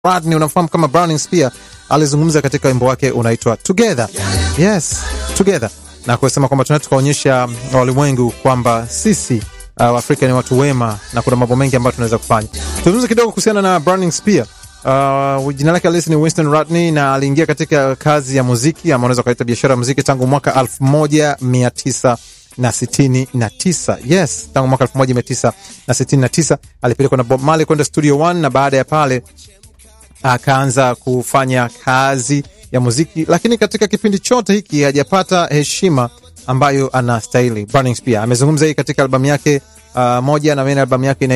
Rodney unamfahamu kama Browning Spear alizungumza katika wimbo wake unaitwa Together. Yes, Together. Na kusema kwamba tunataka tukaonyesha walimwengu kwamba sisi uh, Afrika ni watu wema na kuna mambo mengi ambayo tunaweza kufanya. Tuzungumze kidogo kuhusiana na Browning Spear. Uh, jina lake halisi ni Winston Rodney na aliingia katika kazi ya muziki ama unaweza ukaita biashara ya muziki tangu mwaka 1900 na sitini na tisa. Yes, tangu mwaka elfu moja mia tisa na sitini na tisa alipelekwa na Bob Marley kwenda Studio One na baada ya pale akaanza kufanya kazi ya muziki, lakini katika kipindi chote hiki hajapata heshima ambayo anastahili. Browning Spear amezungumza hii katika albamu yake uh, moja na mene albamu yake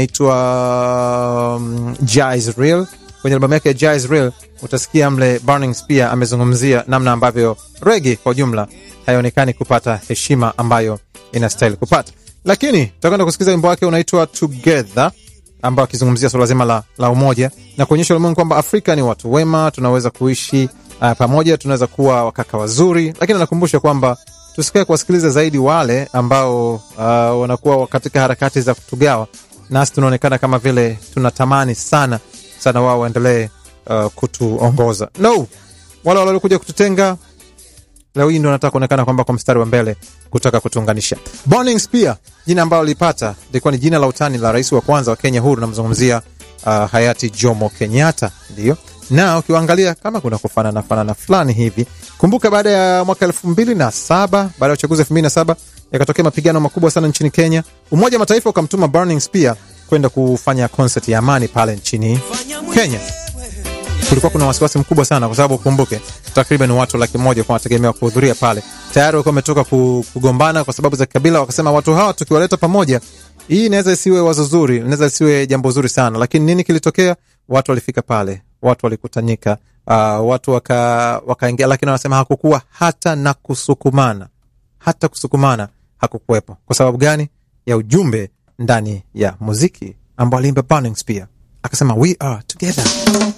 inaitwa um, Jah Is Real. Kwenye albamu yake ya Jah Is Real utasikia mle Browning Spear amezungumzia namna ambavyo rege kwa jumla haionekani kupata heshima ambayo inastahili kupata, lakini tutakwenda kusikiliza wimbo wake unaitwa Together ambao akizungumzia suala zima la, la umoja na kuonyesha ulimwengu kwamba Afrika ni watu wema, tunaweza kuishi uh, pamoja, tunaweza kuwa wakaka wazuri, lakini anakumbusha kwamba tusikae kuwasikiliza zaidi wale ambao uh, wanakuwa katika harakati za kutugawa, nasi tunaonekana kama vile tunatamani sana sana wao waendelee uh, kutuongoza. No, wale waliokuja kututenga leo hii ndo nataka kuonekana kwamba kwa mstari wa mbele kutaka kutuunganisha. Browning Spear, jina ambalo lilipata lilikuwa ni jina la utani la rais wa kwanza wa Kenya huru, namzungumzia uh, hayati Jomo Kenyatta, ndio na ukiwaangalia kama kuna kufanana fanana fulani hivi. Kumbuka baada ya mwaka elfu mbili na saba baada ya uchaguzi elfu mbili na saba yakatokea mapigano makubwa sana nchini Kenya. Umoja wa Mataifa ukamtuma Browning Spear kwenda kufanya concert ya amani pale nchini Kenya kulikuwa kuna wasiwasi mkubwa sana kwa sababu ukumbuke takriban watu laki moja kwa wanategemewa kuhudhuria pale. Tayari walikuwa wametoka kugombana kwa sababu za kikabila, wakasema watu hawa tukiwaleta pamoja, hii inaweza isiwe wazo zuri, inaweza isiwe jambo zuri sana. Lakini nini kilitokea? Watu walifika pale, watu walikutanika, uh, watu waka wakaingia, lakini wanasema hakukuwa hata na kusukumana, hata kusukumana hakukuwepo. Kwa sababu gani? Ya ujumbe ndani ya muziki ambao aliimba Browning Spear, akasema we are together.